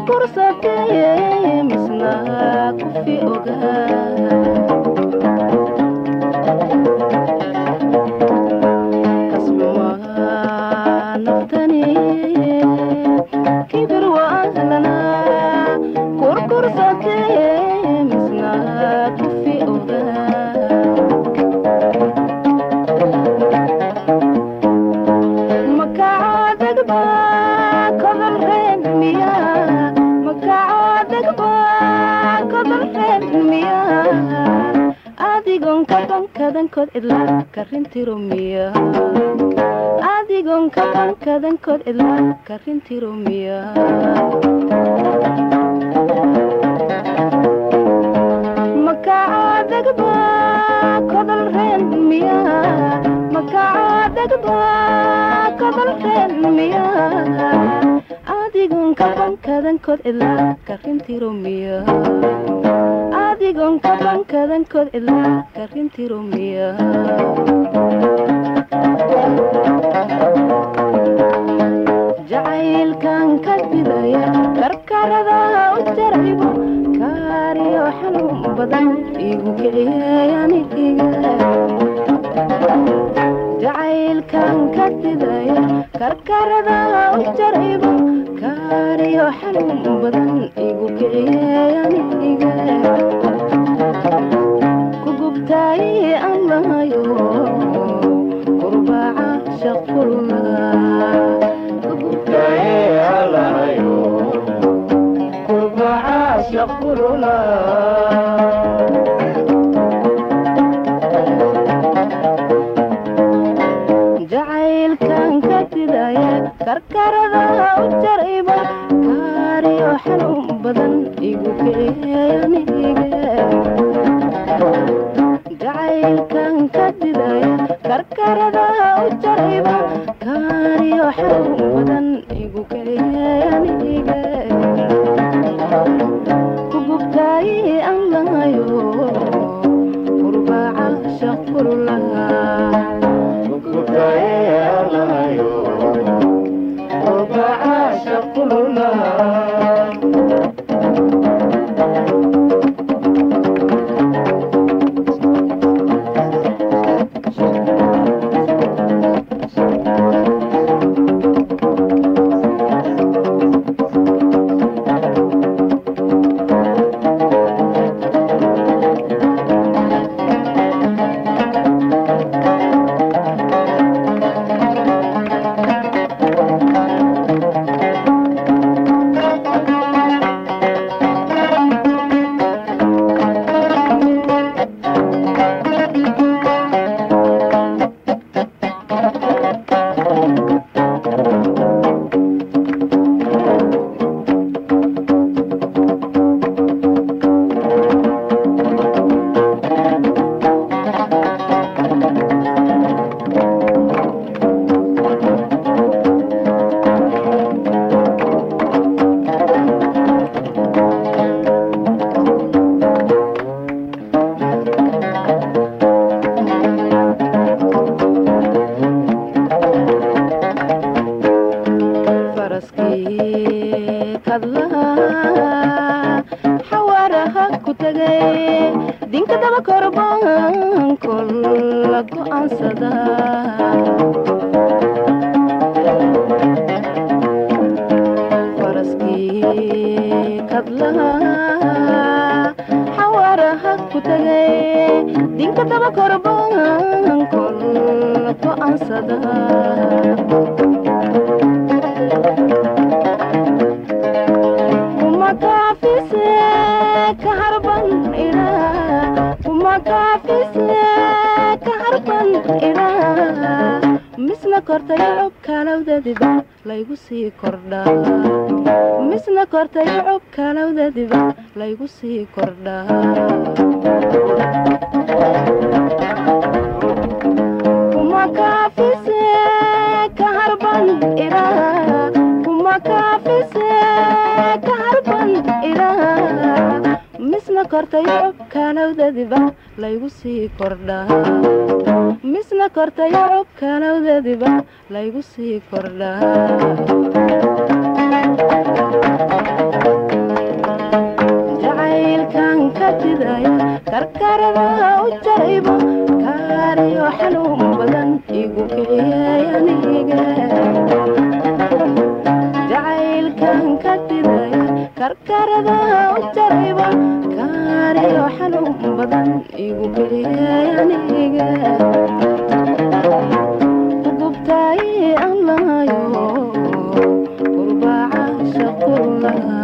kurkursatee misna kufi ogaa kasmaa naftani kibir waahlana kurkursatee misna kufi ogaa makacadagba kodolreen miya makacadagba kodolreen miya adigon kabankadankood cidlaa karintiro miya adigon kabankadankood cidlaa karintiro miya makacadagba kodolreen miya makacadagba kodolreen miya adigon kabankadankood cidlaa karintiro miya adigon kabankadankood cidlaa karintiro miya jacaylkan ka didaya karkarada u jaraybo kaariyo xanuun badan igu kiciyayaniga jacaylkan ka didaya karkarada u jaraybo kaariyo xanuun badan igu kiciyayaniga kugubtaay aan lahayo qurbaca shaqulna jacaylkan ka didaya karkarada u jarayba kaariyo xanuun badan igu kiciyayaniga jacaylkan ka didaya karkarada u jarayba kaariyo xanuun badan igu kiciyayaniga kugubtaay aan lahayo qurbaca shaqululaha faraskii kadlaha xawaaraha ku tagay dinka daba korban kol la go'aansada faraskii kadlaha xawaaraha ku tagay dinka daba korban kol la go'aansada umakafise kaharban ira umakafise kaharban ira misna kortay cub kalawdadiba laygu sii kordhaa misna kortay cub kalawdadiba laygu sii kordhaa umakafise kaharban ira umakafise kaharban ira misna kortay cub kalawdadiba laygu sii kordhaa misna kortay cub kalawdadiba laygu sii kordhaa karkarada u jarayba kaariyo xanuun badan igu kiciyay aniga jacaylkan ka didaya karkarada u jarayba kaariyo xanuun badan igu kiciyay aniga gubtay allahayo kurbaca shaqulaha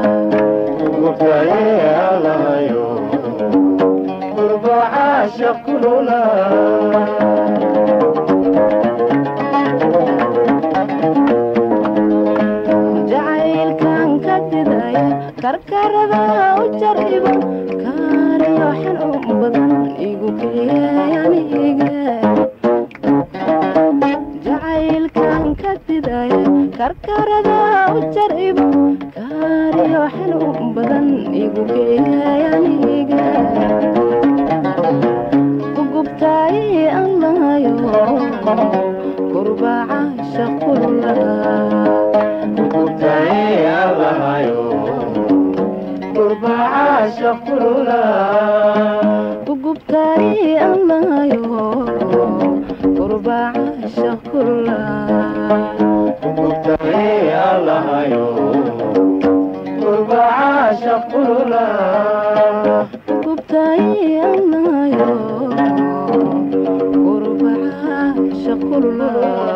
jacaylkan ka didaya karkarada u jariba kaariyo xanuun badan igu kiciyay aniga jacaylkan ka didaya karkarada u jariba kaariyo xanuun badan igu kiciyay aniga gubtay allahayo kurbaca shaqulaha gubtay allahayo kurbaca shaqulaha gubtay allahayo kurbaca shaqulaha